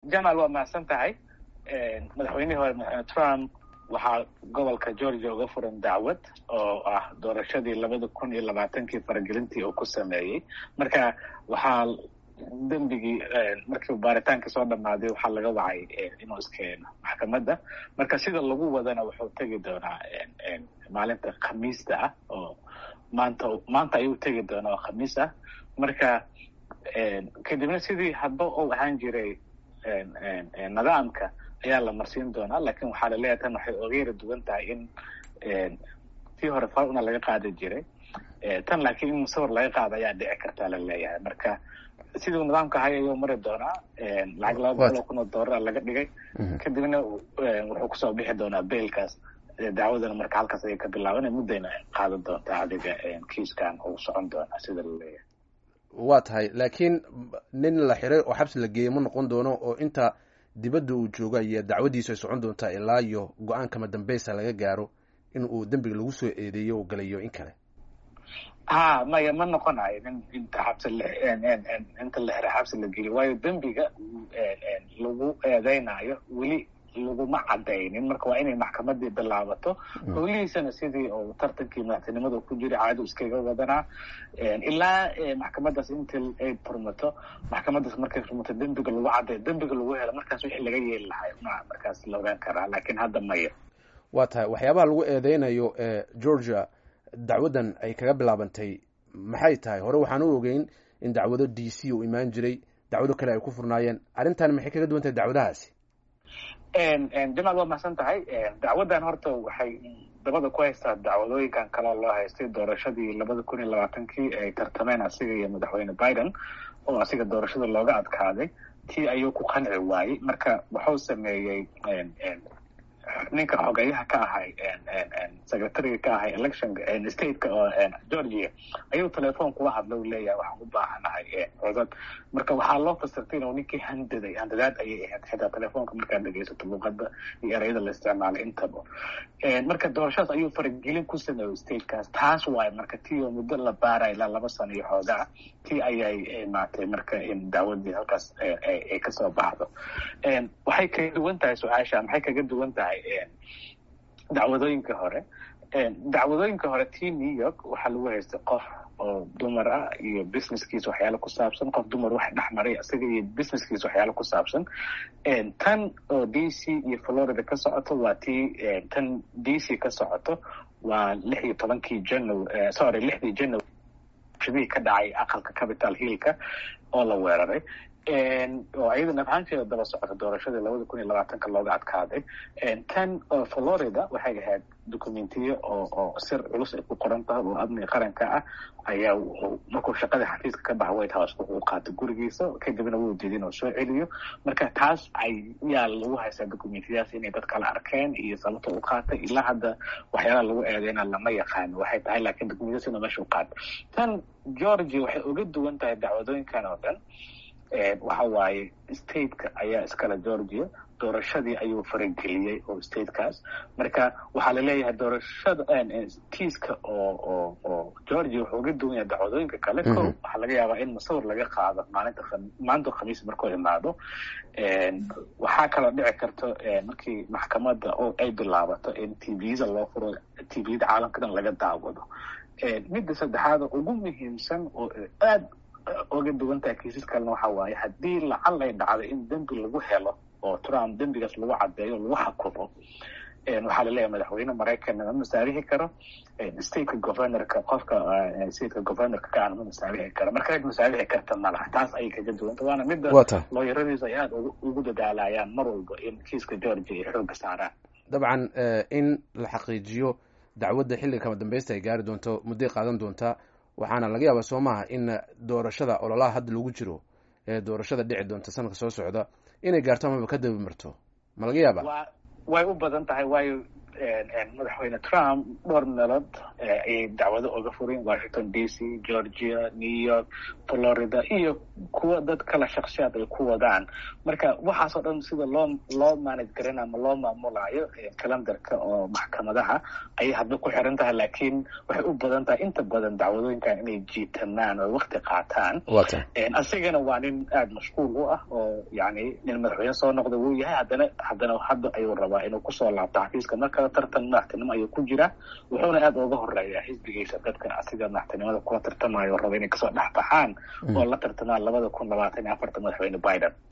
jamal waa mahadsan tahay madaxweynihii hore madaxweyne trump waxaa gobolka georgia uga furan dacwad oo ah doorashadii labada kun iyo labaatankii faragelintii uu ku sameeyey marka waxaa dembigii markii baaritaanka soo dhammaaday waxaa laga wacay inuu iskeeno maxkamadda marka sida lagu wadana wuxuu tegi doonaa maalinta khamiista ah oo maanta maanta ayuu tegi doonaa oo khamiis ah marka kadibna sidii hadba uu ahaan jiray nidaamka ayaa la marsiin doonaa lakin waxaa laleeyahay tan waxay oga yara duwan tahay in tii hore faruna laga qaadi jiray tan laakiin in musawir laga qaado ayaa dhici kartaa la leeyahay marka siduu nidaamka ahay ayuu mari doonaa lacag laba boqol oo kun oo doolara laga dhigay kadibna wuxuu kusoo bixi doonaa bailkaas dacwadana marka halkaas ayay ka bilaabana muddayna qaadan doontaa adiga kiiskan uu socon doonaa sida la leeyahay waa tahay laakiin nin la xiray oo xabsi la geeyey ma noqon doono oo inta dibadda uu jooga iyo dacwadiisu ay socon doontaa ilaa iyo go-aankama dambeysa laga gaaro in uu dembiga lagu soo eedeeyo oo galayo in kale ha maya ma noqonayo nin inta xabsi inta la xiray xabsi la geliyo waayo dembiga lagu eedeynayo weli laguma cadaynin marka waa inay maxkamadii bilaabato howlihiisana sidii uu tartankii madaxtinimada ku jiray caado iskaga wadanaa ilaa maxkamadaas intii ay furmato maxkamadaas markay furmato dembiga lagu cadayo dembiga lagu helo markaas wixii laga yeeli lahay ma markaas la ogaan karaa laakiin hadda maya waa tahay waxyaabaha lagu eedeynayo ee georgia dacwaddan ay kaga bilaabantay maxay tahay hore waxaan u ogeyn in dacwado d c uu imaan jiray dacwado kale ay ku furnaayeen arrintan maxay kaga duwan tahay dacwadahaasi jamaal waa mahadsan tahay dacwaddan horta waxay dabada ku haystaa dacwadooyinkan kaleo loo haystay doorashadii labada kun iyo labaatankii ay tartameen asiga iyo madaxweyne biden oo asiga doorashada looga adkaaday tii ayuu ku qanci waayey marka wuxuu sameeyey ninka xogeyaha ka ahay secretariga ka ahay election stateka oo georgia ayuu telefoon kula hadla u leeyahay waxaan u baahanahay codad marka waxaa loo fasirtay inuu ninkii handaday handadaad ayay ahayd xitaa telefoonka markaad dhegeysato luuqada iyo ereyada la isticmaalay intaba marka doorashadaas ayuu faragelin ku sameeyey statekaas taas waaye marka tii oo muddo la baaraya ilaa laba sano iyo xoogaa tii ayay maatay marka in dacwadii halkaas ay kasoo baxdo waxay kaga duwan tahay su-aasha maxay kaga duwan tahay dacwadooyinka hore dacwadooyinka hore tii new york waxaa lagu haystay qof oo dumar ah iyo businesskiisa waxyaalo ku saabsan qof dumar wax dhexmaray isaga iyo businesskiisa waxyaalo ku saabsan tan oo d c iyo florida ka socoto waa tii tan d c ka socoto waa lix iyo tobankii january sorry lixdii january shadihii ka dhacay aqalka capital hillka oo la weeraray oo iyadana ahaanteeda daba socota doorashadii labada kun iyo labaatanka looga adkaaday tan oo florida waxay ahayd documentiyo oo oo sir culus ay ku qoran tahay oo amniga qaranka ah ayaa markuu shaqada xafiiska ka baxa white house wuxuu qaatay gurigiisa kadibna wuu diiday inuu soo celiyo marka taas ayaa lagu haystaa documentiyadaas inay dad kala arkeen iyo sababta u qaatay ilaa hadda waxyaalaha lagu eedeyna lama yaqaano waxay tahay laakiin documentiyadaas inuu meesha u qaatay tan georgia waxay uga duwan tahay dacwadooyinkan oo dhan waxa waaye stateka ayaa iskale georgia doorashadii ayuu farageliyey oo statekaas marka waxaa laleeyahay doorashada tiiska oo oo oo georgia wuxuu uga duwan yahay dacwadooyinka kale ko waxaa laga yaabaa in musawir laga qaado maalinta maalinta khamiis markuu imaado waxaa kaloo dhici karto markii maxkamadda oo ay bilaabato in t v-da loo furo t v-da caalamka dhan laga daawado midda saddexaad oo ugu muhiimsan oo aad oga duwan tahay kiisas kalena waxa waaye haddii lacal ay dhacdo in dembi lagu helo oo trump dembigaas lagu cadeeyo lagu xakumo waxaa laleeyahay madaxweyne maraykanna ma masaarixi karo stateka governorka qofka stateka governorka ka aan ma masaarixi karo marka cid masaarixi karta malaha taas ayay kaga duwanta waana midda looyaradiisa ay aada ugu dadaalayaan mar walba in kiiska georgia ay xooga saaraan dabcan in la xaqiijiyo dacwadda xilliga kama dambeysta ay gaari doonto mudday qaadan doontaa waxaana laga yaabaa soo maaha in doorashada ololaha hadda lagu jiro ee doorashada dhici doonta sanadka soo socda inay gaarto amaba ka dabi marto ma laga yaaba way u badan tahay waayo madaxweyne trump dhowr meelood ayay dacwado oga fureen washington d c georgia new york florida iyo kuwa dad kala shaksiyaad ay ku wadaan marka waxaasoo dhan sida loo loo manage garan ama loo maamulayo calendarka oo maxkamadaha ayay hadba ku xiran tahay laakiin waxay u badan tahay inta badan dacwadooyinkan inay jiitamaan oo wakti qaataan asigana waa nin aada mashquul u ah oo yani nin madaxweyne soo noqda wuu yahay haddana haddana hadda ayuu rabaa inuu kusoo laabto xafiiska markale tartan madaxtinimo ayuu ku jira wuxuuna aada uga horeeyaa xisbigiisa dadka asiga madaxtinimada kula tartamayo raba inay kasoo dhex baxaan oo la tartamaan labada kun labaatan iyo afarta madaxweyne biden